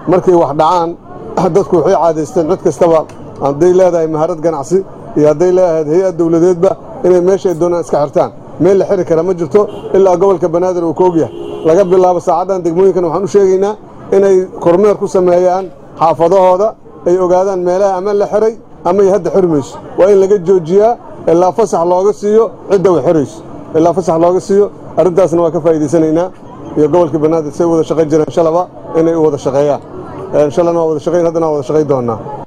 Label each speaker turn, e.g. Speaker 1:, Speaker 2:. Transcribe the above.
Speaker 1: markay wax dhacaan dadku waxay caadaysteen cid kastaba hadday leedahay maharad ganacsi iyo hadday leedahay hay-ad dowladeedba inay meeshay doonaan iska xirtaan meel la xiri kara ma jirto ilaa gobolka banaadir uu ka ogyahay laga bilaabo saacaddan degmooyinkan waxaan u sheegaynaa inay kormeer ku sameeyaan xaafadahooda ay ogaadaan meelaha ama la xiray ama ay hadda xirmayso waa in laga joojiyaa ilaa fasax looga siiyo cidda way xirayso ilaa fasax looga siiyo arrintaasna waa ka faa'iidaysanaynaa iyo gobolka banaadir say wada shaqayn jireen shalaba inay u wada shaqeeyaan shalana waa wada shaqayn haddana waa wada shaqayn doonnaa